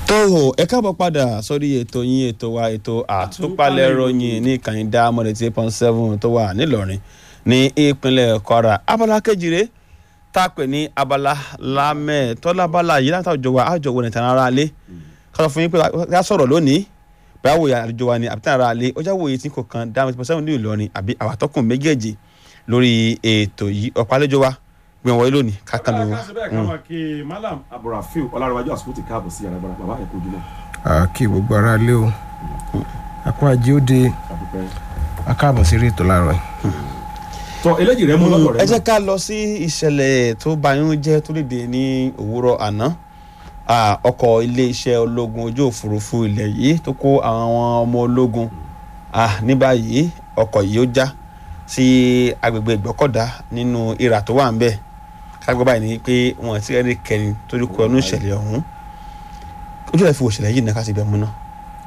tó o ẹ káàbọ̀ padà sórí ètò yín ètò wa ètò àtúpalẹ̀ ròyìn ní ìkànnì dámọ̀dé eight point seven tó wà nílọrin ní ìpínlẹ̀ kwara abala kejìlé tá a pè ní abala lámẹ́ tọ́lábala yìí láti àjọ wa àjọ wo nìtàn ara lé ká sọ fún yín pé ká sọ̀rọ̀ lónìí báyà wòye àjọ wa ni àbí tàn ara lé ọjà wòye tí kò kan dámọ̀dé eight point seven ní ìlọrin àbí àwàtọ́kùn méjèèjì lórí ètò yìí ọ̀pá àlejò wa gbìyànjú wọlé lónìí kákan ló. ká ṣe bẹ́ẹ̀ ká máa kí malam abdulrafiu ọlárẹ̀wájú àsìkò ti káàbọ̀ sí yàrá bàbá ẹ̀kọ́ ojúmọ́ kí gbogbo ara lé o àpò ajé ó de àdúpẹ́. akáàbọ̀ sí rétò láàárọ̀ yìí. tọ eléjì rẹ mú lọ́dọ̀ rẹ ẹ jẹ́ ká lọ sí ìṣẹ̀lẹ̀ tó bayún jẹ́ tó dìde ní òwúrọ̀ àná Ah, ọkọ̀ iléeṣẹ́ ológun ojú òfurufú ilẹ̀ yìí tó kó àwọn ọmọ ológun Ah, ní báyìí ọkọ̀ yìí ó já sí agbègbè ìgbọ́kọ̀dá nínú ìrà tó wà ń bẹ̀ kágbọ́ báyìí ni pé wọ́n ti rẹ́ni kẹrin torí kọ inú ìṣẹ̀lẹ̀ ọ̀hún ojú ẹ̀ fi wò ìṣẹ̀lẹ̀ yìí náà ká sì bẹ̀ mú náà.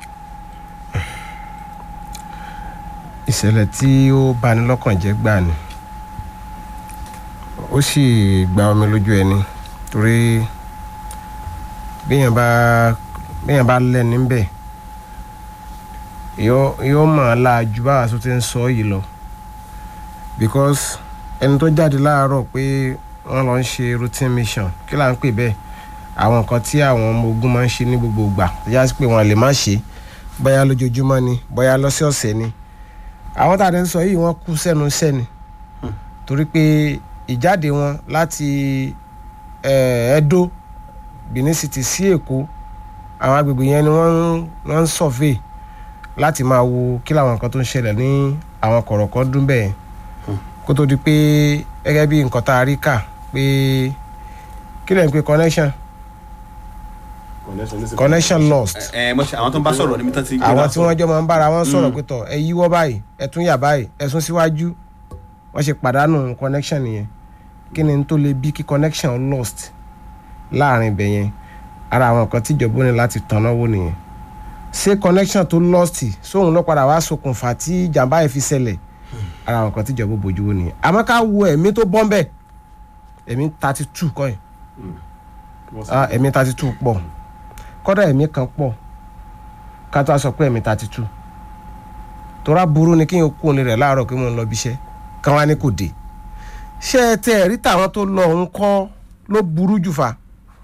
ìṣẹ̀lẹ̀ tí ó bani lọ́kàn jẹ́ gbà ni ó sì gba omi lójú ẹni torí béèyàn bá béèyàn bá lẹ́ni ń bẹ̀ yóò yóò mọ̀ ọ́ la ju báwa tó ti ń sọ yìí lọ because ẹni tó jáde láàárọ̀ pé wọ́n lọ ń ṣe routine mission kí là ń pè bẹ́ẹ̀ àwọn nǹkan tí àwọn ọmọ ogun máa ń ṣe ní gbogbo ìgbà tó yá sí pé wọ́n lè má ṣe bóyá lójoojúmọ́ ni bóyá lọ́sọ̀ọ̀sẹ̀ ni àwọn tá a ti ń sọ yìí wọ́n kú sẹ́nu sẹ́ni torí pé ìjáde wọn láti eh, Edo Benin City sí Èkó àwọn agbègbè yẹn ni wọ́n ń wọ́n ń survey láti máa wo kí làwọn nǹkan tó ń ṣẹlẹ̀ ní àwọn kọ̀rọ̀kọ́ dún bẹ́ẹ̀ kó tó di pé gẹ́gẹ́ bí nǹkan tá a rí kà pé kí lẹ́yìn pé connection connection ní sí- connection lost ẹ ẹ mo ṣe àwọn tó ń bá sọ̀rọ̀ níbi tán ti gbé àwọn náà tí wọ́n jọ máa ń bára wọn sọ̀rọ̀ Mm. pé tọ̀ ẹ yíwọ́ báyìí ẹ tún yà báyìí ẹ sún síwájú wọ́n ṣe pàdánù connection nìyẹn kí ni n tó lè bí kí connection lost láàrin ibẹ̀ yẹn ara àwọn nǹkan tíjọba ó ní láti tanná wò nìyẹn ṣé connection tó lost sóhun ló padà wá ṣokùnfà tí ìjàmbá yẹn fi ṣẹlẹ̀ ara àwọn nǹkan tíjọba ó bójú wò nìyẹn àmọ́ ká wo ẹ̀mí tó bọ́ ń bẹ̀ ẹ̀mí thirty two kọ́ ẹ̀ Wọ́n sì- ah ẹ̀mí thirty two pọ̀ kọ́dà ẹ̀mí kan pọ̀ ká tó a sọ pé ẹ̀mí thirty two tora burú ni kí n kó ní rẹ̀ láàárọ̀ pé mo ń lọ bí iṣẹ́ kán wá ní kò dé ṣé ẹ tẹ ẹ̀rí tàwọn tó lọ ń kọ́ ló burú jù fa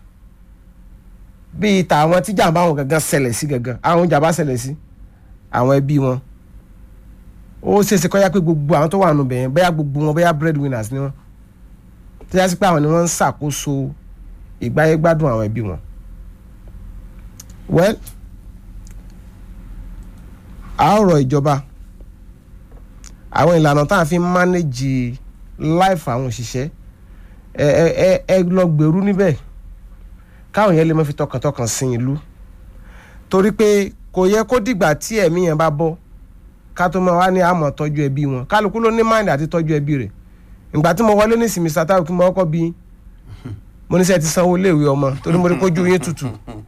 bíi tàwọn tí jàǹbá wọn gangan ṣẹlẹ̀ sí gangan àwọn jàǹbá ṣẹlẹ̀ sí àwọn ẹbí wọn ó ṣeéṣe kọ́ yá pé gbogbo àwọn tó wà nù bẹ̀yẹn bóyá gbogbo wọn bóyá breadwinners ni wọn tó yá sí pé àwọn ni wọ́n ń ṣàkóso ìgbáyé gbádùn àwọn ẹbí wọn. well a ó rọ ìjọba àwọn ìlànà tá a fi ń manage life àwọn òṣìṣẹ́ ẹ ẹ ẹ ẹ lọ gbèrú níbẹ̀ káwọn yẹn lè má fi tọkàntọkàn sin ìlú torí pé kò yẹ kó dìgbà tí ẹ̀mí yẹn bá bọ́ ká tó máa wá ní àmọ́ tọ́jú ẹbí wọn kálukú ló ní mind àti tọ́jú ẹbí rẹ̀ ìgbà tí mo wọlé ní ìsinmi sátárù kí mo kọ́kọ́ bí mo ní sẹ́ ti sanwó iléèwé ọmọ torí mo rí kójú yín tutù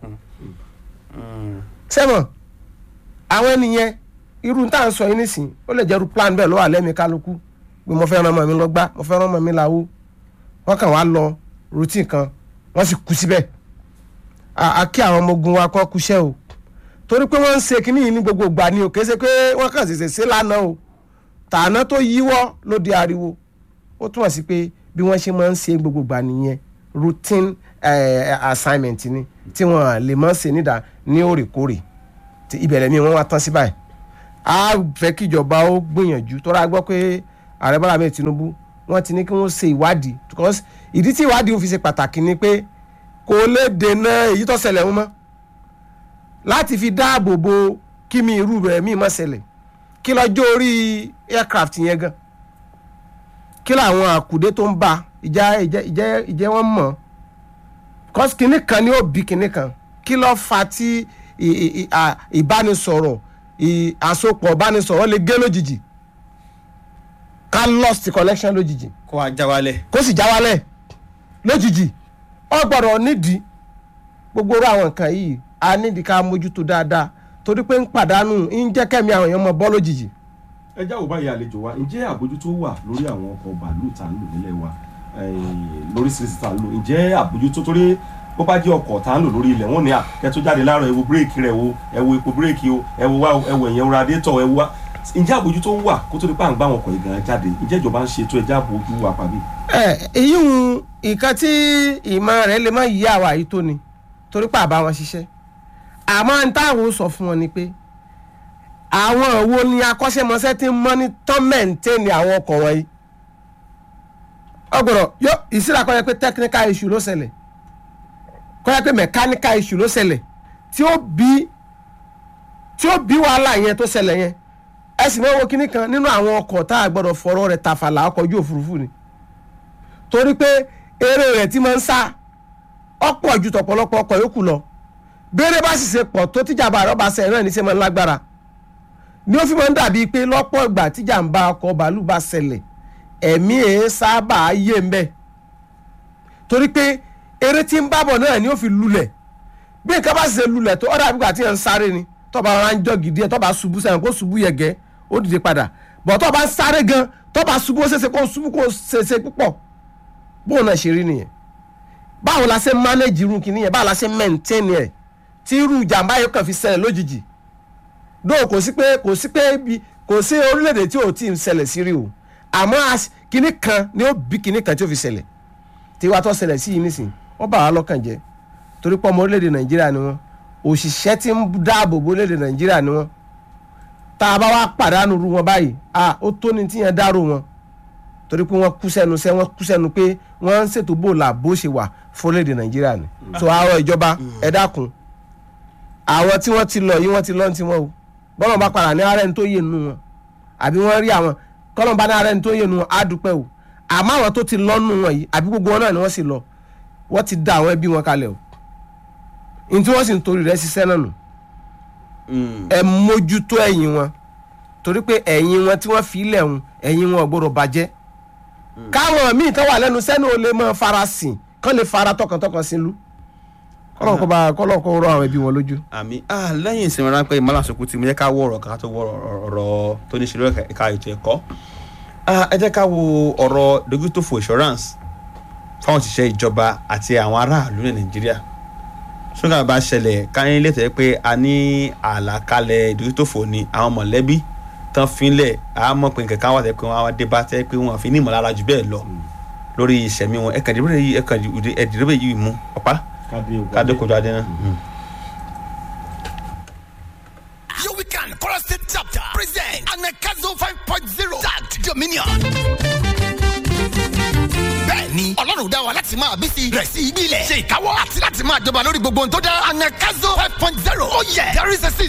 sẹ́mọ̀ àwọn ènìyàn irú tá à ń sọ yín nísìn ó lè jẹ́rú plan bẹ́ẹ̀ ló wà lẹ́mìí kálukú pé mo fẹ́ ràn ọmọ mi lọ gbá mo fẹ́ ràn ọmọ mi láwo wọ́n kàn wá lọ routine kan wọ́n sì kú síbẹ̀ a a kí àwọn ọmọ ogun wa kọ́ kúṣẹ́ o torí pé wọ́n ń ṣe kínní yìí ní gbogbo ìgbà ni o kì í ṣe pé wọ́n kàn ṣẹ̀ṣẹ̀ ṣe lánàá o tàná tó yíwọ́ ló di ariwo ó túmọ̀ sí pé bí wọ́n ṣe máa ń ṣe gbogbo ìgbà nìyẹn routine eh, assignment ni tí wọ́n lè máa ń ṣe nídà ní òrèkóòrè tí ìbẹ̀rẹ̀ mi wọ́n wá tán sí báyìí a fẹ́ kíjọba ó gbìyànjú tó rà gbọ́ pé ààrẹ bọ́lá ahmed tinubu wọ́n ti ní kí wọ́n ṣe ìwádìí because ìdí tí ìwádìí fi ṣe pàtàkì ni pé kò lè dènà èyí tó ṣẹlẹ̀ wọn mọ́ láti fi dáàbò bo kí mi irú rẹ̀ mi má ṣẹlẹ̀ kí lọ́jọ́ orí aircraft yẹn gan kí làwọn àkùdé tó ń bá ìjà ìjẹ́ ìjẹ́ ìjẹ́ wọn mọ̀ cause kinní kan ni ó bí kinní kan kí ló fa tí ì- ì- ì- à- ìbánisọ̀rọ̀ ì- àsopọ̀ ìbánisọ̀rọ̀ lè gé lójijì ká lost connection lójijì kó wa já wálẹ̀. kó sì já wálẹ̀ lójijì ọ gbọ́dọ̀ nídìí gbogbo orú àwọn nǹkan yìí a nídìí ká mójútó dáadáa torí pé ń pàdánù ń jẹ́ kẹ́mi àwọn èèyàn mọ bọ́ lójijì ẹ jáwọ́ báyìí àlejò wa ǹjẹ́ àbójútó wà lórí àwọn ọkọ̀ bàálù tá à ń lò nílẹ̀ wa eh, lóríṣiríṣi tá à ń lò ǹjẹ́ àbójútó torí bó bá jẹ́ ọkọ̀ tá à ń lò lórí ilẹ̀ wọ́n ní à ẹ tó jáde láàárọ̀ ẹ wo bírèkì rẹ̀ wo ẹ wo epo bírèkì o ẹ wo wá o, ẹ wo ẹ̀yẹn radiétọ̀ ẹ wo wá ǹjẹ́ àbójútó wà kó tó di pa à ń gbá àwọn ọkọ̀ ìgànnà jáde ǹjẹ́ ìjọba ń ṣètò ẹja àbójú wa pàbí. ẹ èyí ń nǹkan tí ìmọ̀ rẹ̀ lè má yí àwa yìí tó ni torí pé àbá wọn ṣiṣẹ́ àmọ́ n táwọn sọ fún wọn ni pé àwọn wo ni akọ́ṣẹ́mọṣẹ́ ti ń mọ́nítọ́ mẹ́ǹtẹ́ẹ̀nì àwọn ọkọ̀ wọ̀nyí ọgbọ̀rọ̀ yọ ìsíra kọ́ yẹ pé technical issue ló ṣẹlẹ̀ kọ́ yẹ pé mechanical issue ló ṣẹlẹ̀ tí ó bí tí ó bí wàhálà yẹn tó ṣẹlẹ̀ yẹn ẹ sì náà wo kinní kan nínú àwọn ọkọ̀ tá a gbọ́dọ̀ fọ̀rọ̀ rẹ̀ tàfàlà ọkọ̀ ojú òfurufú ni torí pé eré rẹ̀ tí máa ń sá ọ̀pọ̀ ju tọ̀pọ̀lọpọ̀ ọkọ̀ yòókù lọ béèrè bá sì ṣe pọ̀ tó tíjàmbá rẹ̀ ọba ṣẹlẹ̀ náà ní ṣe máa ń lágbára ni ó fi máa ń dàbí pé lọ́pọ̀ ìgbà tíjàmbá ọkọ̀ bàálù bá ṣẹlẹ̀ ẹ̀mí ẹ̀ sábà yé ń bẹ̀ torí pé eré tí ń bábọ̀ náà ni ó fi lulẹ̀ bí nǹkan bá sì ṣe lulẹ̀ tó ọ̀dà àbígbà tí ẹ̀ ń sáré ni tọ́ba ara ń jọ gidi ẹ̀ tọ́ba ṣubú sẹ́yìn kó ṣubú yẹ̀gẹ́ ó dìde padà bọ̀ tọ́ba ń sáré gan tọ́ba ṣubú ó ṣeéṣe kó ṣubú kó ṣeéṣe púpọ̀ bóun náà ṣe rí nìyẹn báwo la ṣe manage irú kìíní yẹn báwo la ṣe maintain ẹ̀ tí irú ìjàmbá yẹn kàn fi ṣẹlẹ̀ lójijì dóò kò sí pé kò sí pé ibi kò sí orílẹ̀-èdè tí ò tí ì ṣẹlẹ̀ sí rí o àmọ́ as- kìíní kan ni ó bí kìíní kan tí ó fi ṣẹlẹ̀ tí wàá tó ṣẹlẹ̀ sí yìí nísìn wọ́n bà wá lọ́kàn jẹ́ torí pé ọmọ orílẹ̀-èdè nàìjíríà ni wọ́n òṣìṣẹ́ tí ń dáàbò bo orílẹ̀-èdè nàìjíríà ni wọ́n tá a bá wá pàdánù ru wọn báyìí a ó tó ní tíyẹn dárò wọn torí pé wọ́n kú sẹ́nu sẹ́ wọ́n kú sẹ́nu pé wọ́n ń ṣètò bó la bó ṣe wà fún orílẹ̀-èdè nàìjíríà ni so àárọ̀ ìjọba ẹ dákun àwọn tí wọ́n ti lọ yìí wọ́n ti lọ ní tiwọn o bọ́lá bá padà ní ara ẹni tó yé nu wọn àbí wọ́n rí àwọn kọ́lọ́n bá ní ara ẹni tó yé nu wọn á dúpẹ́ o àmọ́ àwọn tó ti lọ nù wọn yìí àbí gbogbo wọn náà ni wọ́n sì lọ wọ́n ti da àwọn ẹbí wọn kalẹ̀ o ní tí wọ́n sì ń torí rẹ̀ ṣiṣẹ́ náà nù ẹ mójútó ẹ̀yìn wọn torí pé ẹ̀yìn wọn tí wọ́n fi ilẹ̀ hun ẹ̀yìn wọn ò gbọ́dọ̀ bàjẹ́ káwọn míì tó wà lẹ́nu sẹ́nu ò lè mọ farasin kán lè fara tọkàntọkàn sí lu kọ́lọ́n kó bá kọ́lọ́n kó rọ àwọn ẹbí wọn lójú. àmì ah lẹ́yìn ìsinmi ráńpẹ́ ìmọ̀lásokùn tí mo yẹ ká wọ ọ̀rọ̀ ká tó wọ ọ̀rọ̀ tó ní ṣe lórí ẹ̀ka ètò ẹ̀kọ́ Ah, ẹ jẹ́ ká wo ọ̀rọ̀ dójútòfò insurance fáwọn òṣìṣẹ́ ìjọba àti àwọn aráàlú ní nàìjíríà ṣúgà bá ṣẹlẹ̀ káyín létẹ̀ pé a ní àlàkalẹ̀ dójútòfò ni àwọn mọ̀lẹ́bí tán fínlẹ̀ a mọ̀ pé nǹkan kan wà tẹ́ pé wọ́n á dé bá tẹ́ pé wọ́n fi ní ìmọ̀lára jù bẹ́ẹ̀ lọ lórí ìṣẹ̀mí wọn ẹ̀kan ìdìbò yìí ẹ̀kan ìdìbò yìí mú ọ̀pá kádé ògbà kádé kojú adé náà. Your weekend Kora State chapter present Anakazo 5.0 tagged Dominion. Bẹ́ẹ̀ni, Ọlọ́run dá wa láti máa bí sí rẹ̀ sí ibi ilẹ̀. Ṣe ìkáwọ́ àti láti máa jọba lórí gbogbo ohun tó dá. Anakazo 5.0. Oh yeah, there is a season